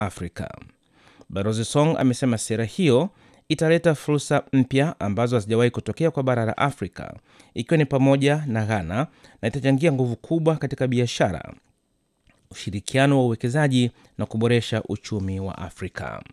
Afrika. Balozi Song amesema sera hiyo italeta fursa mpya ambazo hazijawahi kutokea kwa bara la Afrika, ikiwa ni pamoja na Ghana, na itachangia nguvu kubwa katika biashara, ushirikiano wa uwekezaji na kuboresha uchumi wa Afrika.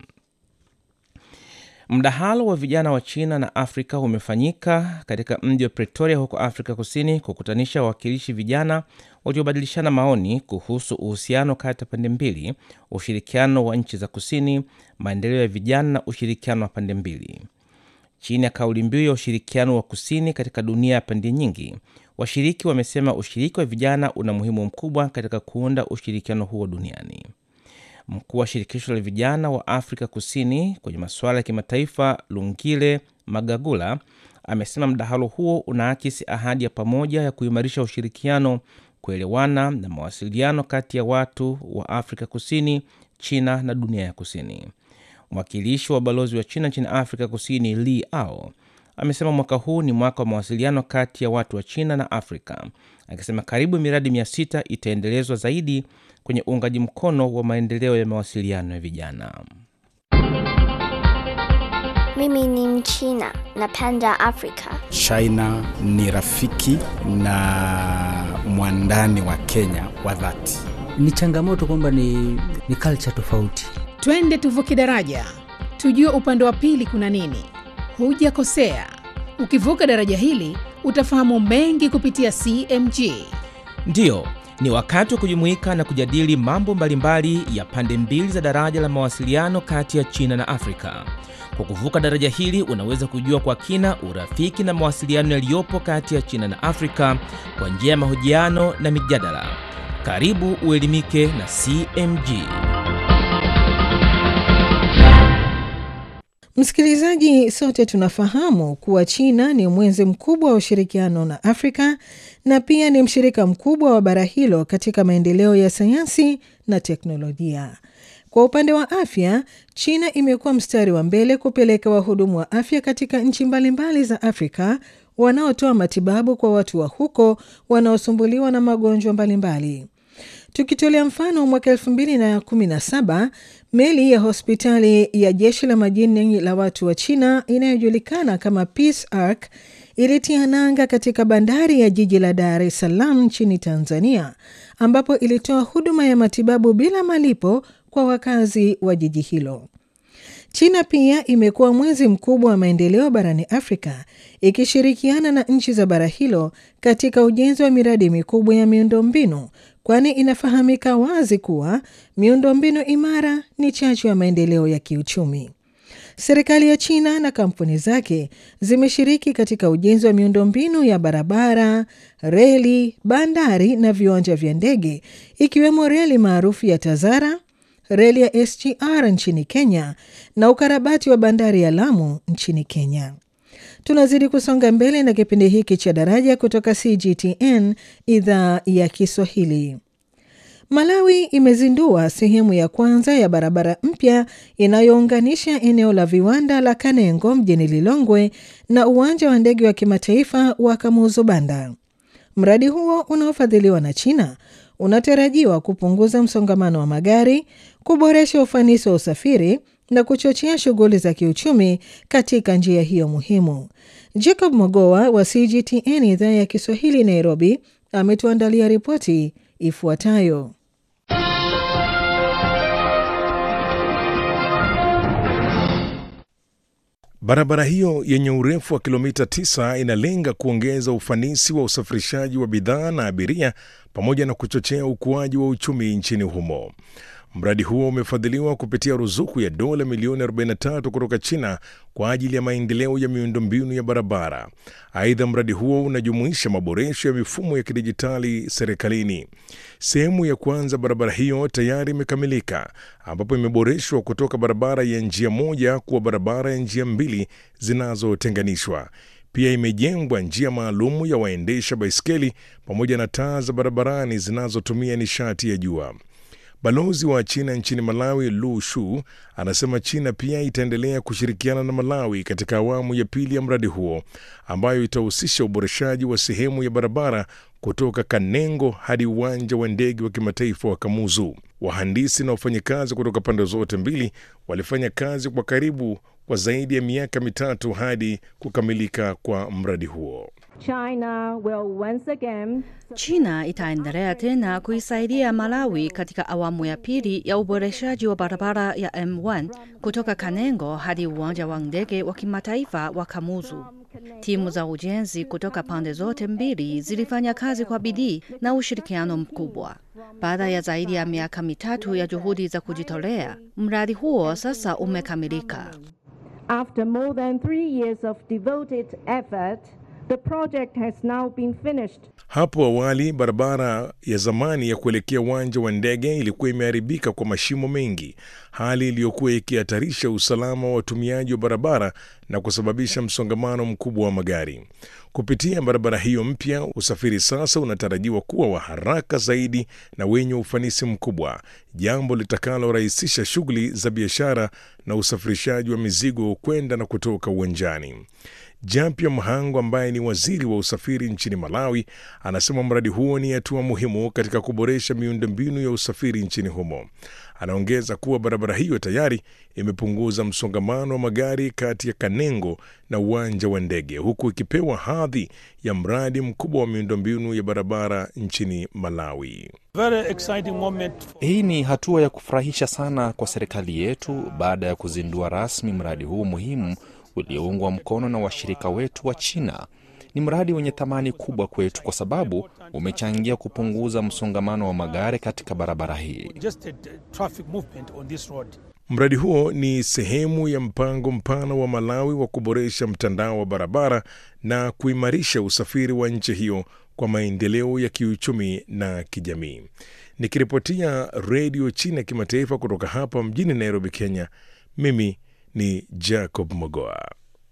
Mdahalo wa vijana wa China na Afrika umefanyika katika mji wa Pretoria huko Afrika Kusini, kukutanisha wawakilishi vijana waliobadilishana maoni kuhusu uhusiano kati ya pande mbili, ushirikiano wa nchi za kusini, maendeleo ya vijana na ushirikiano wa pande mbili. Chini ya kauli mbiu ya ushirikiano wa kusini katika dunia ya pande nyingi, washiriki wamesema ushiriki wa vijana una muhimu mkubwa katika kuunda ushirikiano huo duniani. Mkuu wa shirikisho la vijana wa Afrika Kusini kwenye masuala ya kimataifa Lungile Magagula amesema mdahalo huo unaakisi ahadi ya pamoja ya kuimarisha ushirikiano, kuelewana na mawasiliano kati ya watu wa Afrika Kusini, China na dunia ya kusini. Mwakilishi wa balozi wa China nchini Afrika Kusini Li Ao amesema mwaka huu ni mwaka wa mawasiliano kati ya watu wa China na Afrika, akisema karibu miradi mia sita itaendelezwa zaidi kwenye uungaji mkono wa maendeleo ya mawasiliano ya vijana. Mimi ni Mchina, napenda Afrika. China ni rafiki na mwandani wa Kenya wa dhati. Ni changamoto kwamba ni, ni culture tofauti. Twende tuvuke daraja, tujue upande wa pili kuna nini. Hujakosea, ukivuka daraja hili utafahamu mengi kupitia CMG. Ndiyo, ni wakati wa kujumuika na kujadili mambo mbalimbali ya pande mbili za daraja la mawasiliano kati ya China na Afrika. Kwa kuvuka daraja hili unaweza kujua kwa kina urafiki na mawasiliano yaliyopo kati ya China na Afrika kwa njia ya mahojiano na mijadala. Karibu uelimike na CMG. Msikilizaji, sote tunafahamu kuwa China ni mwenzi mkubwa wa ushirikiano na Afrika na pia ni mshirika mkubwa wa bara hilo katika maendeleo ya sayansi na teknolojia. Kwa upande wa afya, China imekuwa mstari wa mbele kupeleka wahudumu wa afya katika nchi mbalimbali za Afrika wanaotoa matibabu kwa watu wa huko wanaosumbuliwa na magonjwa mbalimbali. Tukitolea mfano, mwaka elfu mbili na kumi na saba meli ya hospitali ya jeshi la majini la watu wa China inayojulikana kama Peace Ark ilitia nanga katika bandari ya jiji la Dar es Salaam nchini Tanzania, ambapo ilitoa huduma ya matibabu bila malipo kwa wakazi wa jiji hilo. China pia imekuwa mwenzi mkubwa wa maendeleo barani Afrika ikishirikiana na nchi za bara hilo katika ujenzi wa miradi mikubwa ya miundombinu, kwani inafahamika wazi kuwa miundombinu imara ni chachu ya maendeleo ya kiuchumi. Serikali ya China na kampuni zake zimeshiriki katika ujenzi wa miundombinu ya barabara, reli, bandari na viwanja vya ndege, ikiwemo reli maarufu ya Tazara, reli ya SGR nchini Kenya na ukarabati wa bandari ya Lamu nchini Kenya. Tunazidi kusonga mbele na kipindi hiki cha Daraja kutoka CGTN idhaa ya Kiswahili. Malawi imezindua sehemu ya kwanza ya barabara mpya inayounganisha eneo la viwanda la Kanengo mjini Lilongwe na uwanja wa ndege wa kimataifa wa Kamuzu Banda. Mradi huo unaofadhiliwa na China unatarajiwa kupunguza msongamano wa magari, kuboresha ufanisi wa usafiri na kuchochea shughuli za kiuchumi katika njia hiyo muhimu. Jacob Mogoa wa CGTN idhaa ya Kiswahili Nairobi ametuandalia ripoti ifuatayo. Barabara hiyo yenye urefu wa kilomita 9 inalenga kuongeza ufanisi wa usafirishaji wa bidhaa na abiria pamoja na kuchochea ukuaji wa uchumi nchini humo. Mradi huo umefadhiliwa kupitia ruzuku ya dola milioni 43 kutoka China kwa ajili ya maendeleo ya miundombinu ya barabara. Aidha, mradi huo unajumuisha maboresho ya mifumo ya kidijitali serikalini. Sehemu ya kwanza barabara hiyo tayari imekamilika, ambapo imeboreshwa kutoka barabara ya njia moja kuwa barabara ya njia mbili zinazotenganishwa. Pia imejengwa njia maalumu ya waendesha baiskeli pamoja na taa za barabarani zinazotumia nishati ya jua. Balozi wa China nchini Malawi, Lu Shu, anasema China pia itaendelea kushirikiana na Malawi katika awamu ya pili ya mradi huo ambayo itahusisha uboreshaji wa sehemu ya barabara kutoka Kanengo hadi uwanja wa ndege wa kimataifa wa Kamuzu. Wahandisi na wafanyakazi kutoka pande zote mbili walifanya kazi kwa karibu kwa zaidi ya miaka mitatu hadi kukamilika kwa mradi huo. China will once again China itaendelea tena kuisaidia Malawi katika awamu ya pili ya uboreshaji wa barabara ya M1 kutoka Kanengo hadi uwanja wa ndege wa kimataifa wa Kamuzu. Timu za ujenzi kutoka pande zote mbili zilifanya kazi kwa bidii na ushirikiano mkubwa. Baada ya zaidi ya miaka mitatu ya juhudi za kujitolea, mradi huo sasa umekamilika. After more than three years of devoted effort, the project has now been finished. Hapo awali barabara ya zamani ya kuelekea uwanja wa ndege ilikuwa imeharibika kwa mashimo mengi, hali iliyokuwa ikihatarisha usalama wa watumiaji wa barabara na kusababisha msongamano mkubwa wa magari. Kupitia barabara hiyo mpya, usafiri sasa unatarajiwa kuwa wa haraka zaidi na wenye ufanisi mkubwa, jambo litakalorahisisha shughuli za biashara na usafirishaji wa mizigo kwenda na kutoka uwanjani. Jampia Mhango ambaye ni waziri wa usafiri nchini Malawi anasema mradi huo ni hatua muhimu katika kuboresha miundombinu ya usafiri nchini humo. Anaongeza kuwa barabara hiyo tayari imepunguza msongamano wa magari kati ya Kanengo na uwanja wa ndege, huku ikipewa hadhi ya mradi mkubwa wa miundombinu ya barabara nchini Malawi. Hii ni hatua ya kufurahisha sana kwa serikali yetu baada ya kuzindua rasmi mradi huu muhimu ulioungwa mkono na washirika wetu wa China. Ni mradi wenye thamani kubwa kwetu kwa sababu umechangia kupunguza msongamano wa magari katika barabara hii. Mradi huo ni sehemu ya mpango mpana wa Malawi wa kuboresha mtandao wa barabara na kuimarisha usafiri wa nchi hiyo kwa maendeleo ya kiuchumi na kijamii. Nikiripotia Redio China Kimataifa kutoka hapa mjini Nairobi, Kenya, mimi ni Jacob Mogoa.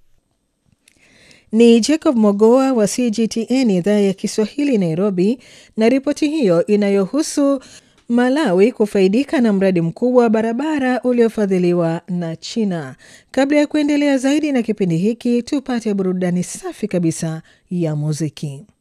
Ni Jacob Mogoa wa CGTN idhaa ya Kiswahili Nairobi, na ripoti hiyo inayohusu Malawi kufaidika na mradi mkubwa wa barabara uliofadhiliwa na China. Kabla ya kuendelea zaidi na kipindi hiki, tupate burudani safi kabisa ya muziki.